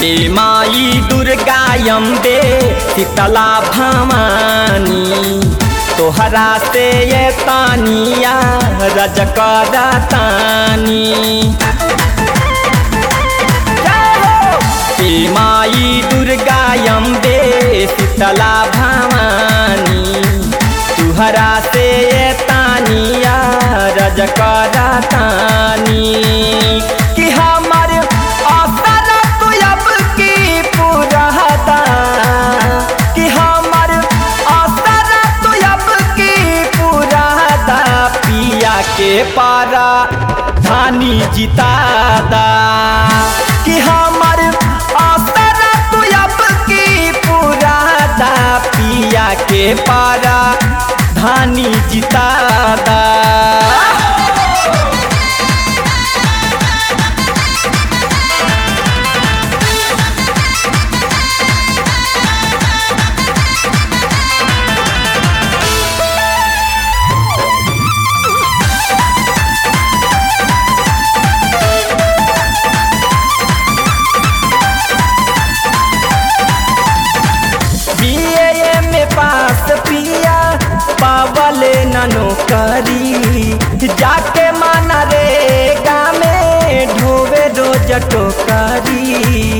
हे माई दुर्गा अम्बे शीतला भवानी तोहरा से ये तानिया रजकरा तानी हे माई दुर्गा अम्बे शीतला भवानी तुहरा से ये तानिया रजकरा तानी कि हमर आसर तू अब की पुरहता कि हमर आसर तू अब की पुरहता पिया के पारा धानी जितादा कि हमर आसर तू अब की पुरहता पिया के पारा धानी जितादा बीए में पास पिया पावले ननो करी जाके माना रे गामे ढोवे रोज टोकरी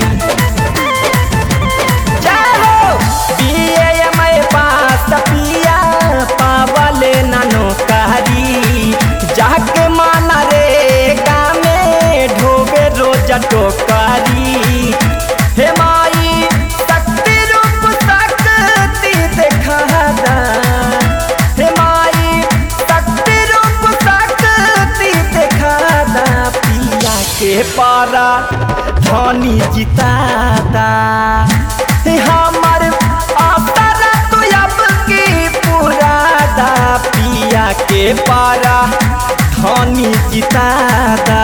जाहो बीए में पास पिया पावले ननो करी जाके माना रे गामे ढोवे रोज टोकरी हे माई शक्ति रूप शक्ति देखा हे माई शक्ति रूप शक्ति देखा पिया के पारा धनी जितादा हे हमर आसर तू अब की पुरादा पिया के पारा धनी जितादा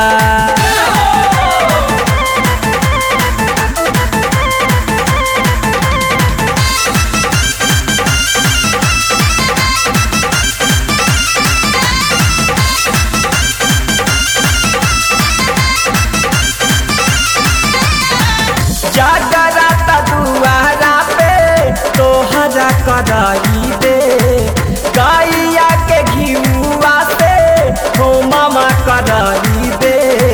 जागराता दुआरा पे तोहरा कराई दे गैया के घिउआ से हो मामा कराई दे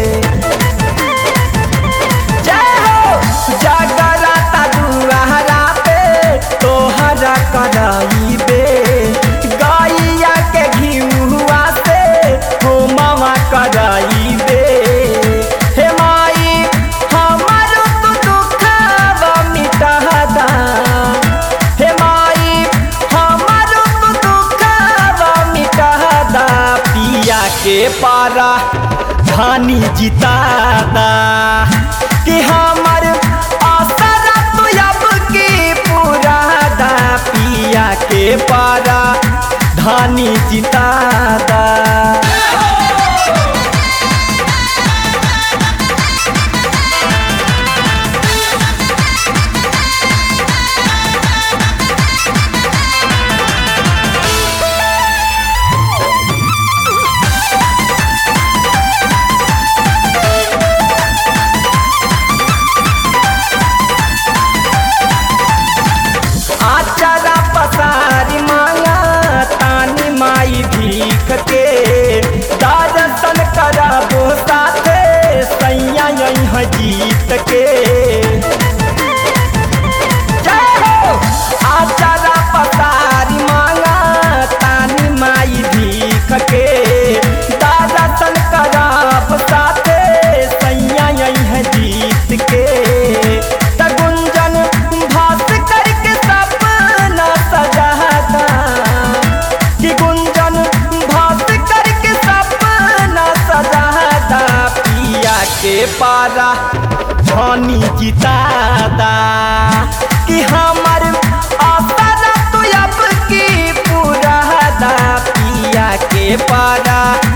जय हो जागराता दुआरा पे तोहरा कराई दे गैया के घिउआ से हो मामा कराई दे हे माई हमर तू दुखवा मिटादा हे माई हमर तू दुखवा मिटादा पिया के पारा धानी जितादा कि हमर आसर तू अब की पुरादा पिया के पारा धानी जितादा आचारा पसारी मांगा तानी माई भीख के दर्शन करबो साथे सैया यहाँ जीत के जय हो आचारा पसारी मांगा तानी माई भीख के दर्शन करब साथे सैया यहाँ जीत के त गुंजन भास करके सपना सजाता कि गुंजन भास करके सपना सजाता पिया के पारा धनी जितादा कि हमर आसर तू अब की पुरादा पिया के पारा